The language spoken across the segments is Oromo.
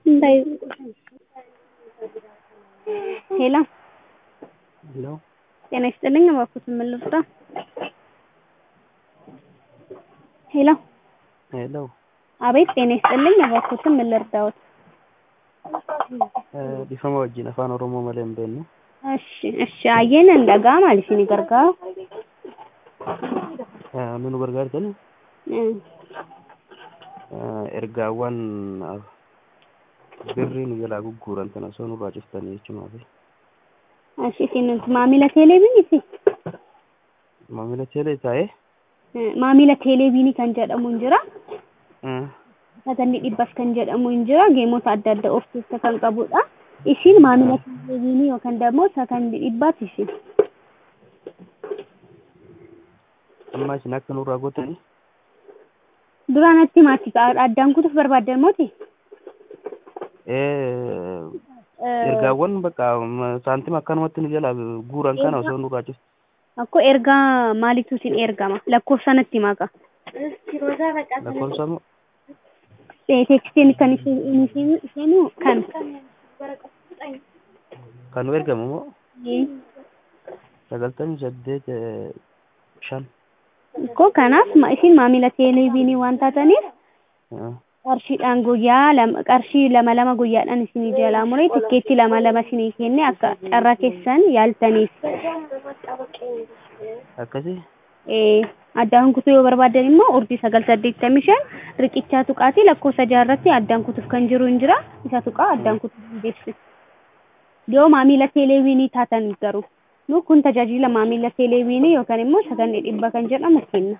እንዳይ ሄሎ ሄሎ ጤና ይስጥልኝ እባክዎት ምን ልርዳ? ሄሎ ሄሎ አቤት ጤና ይስጥልኝ እባክዎት ምን ልርዳዎት? Dhiifama wajjin afaan Oromoo malee hin beeknu. Eshi eshi ayyeen hin dhaga'ama isin gargaaru. Nu nu gargaartan ergaawwan birrii nu jalaa gugguuran sana osoo nurraa ciftanii jechuumaaf. Eshi isin maamila teeleeviiniiti? Maamila teelee taa'ee Maamila teeleeviinii kan jedhamu hin jira. Sagantii dhibbas kan jedhamu hin jira. Geemota adda addaa of keessaa kan qabudha. Isin maamila teeleeviinii yookaan immoo sagantii dhibbaati isin. amma isin akka nurraa gootanii Duraanatti maatti addaan kutuuf barbaaddan mooti? ergaawwan bakka saantima akkanumatti nu jalaa guuran kana osoo nurraa ciftu. Akkoo ergaa maalitu isin ergama? Lakkoofsa natti maqa. Lakkoofsa moo Teekstiin kan isin seenu kan. kan nu ergamu moo sagaltamii saddeet shan. Akkoo kanaaf ma- isin maamila teeleeviinii waan taataniif qarshiidhaan guyyaa lama qarshii lama lama guyyaadhaan isinii jalaa muree tikkeetti lama lama isinii kenne akka carraa keessan yaaltaniif. Akkasii Eh, addaan kutuu yoo barbaadan immoo urjii sagal saddeettamii shan riqichaa tuqaatii lakkoofsa jaarratti addaan kutuuf kan jiru hin jira isa tuqaa addaan kutuuf hin beeksisu. Yoo maamila teeleeviinii taatan garuu nu kun tajaajila maamila teeleeviinii yookaan immoo sagantii dhibba kan jedhamu kenna.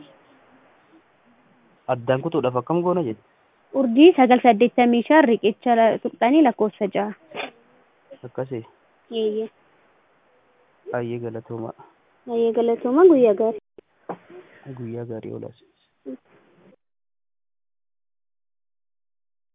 addaan kutuudhaaf akkam goona jedhe. Urjii sagal saddeettamii shan riqicha la- tuqxanii lakkoofsa jaha. Akkasii Eeyyee. baay'ee galatoomaa Baay'ee galatooma guyyaa gaarii. guyyaa gaarii oolaas.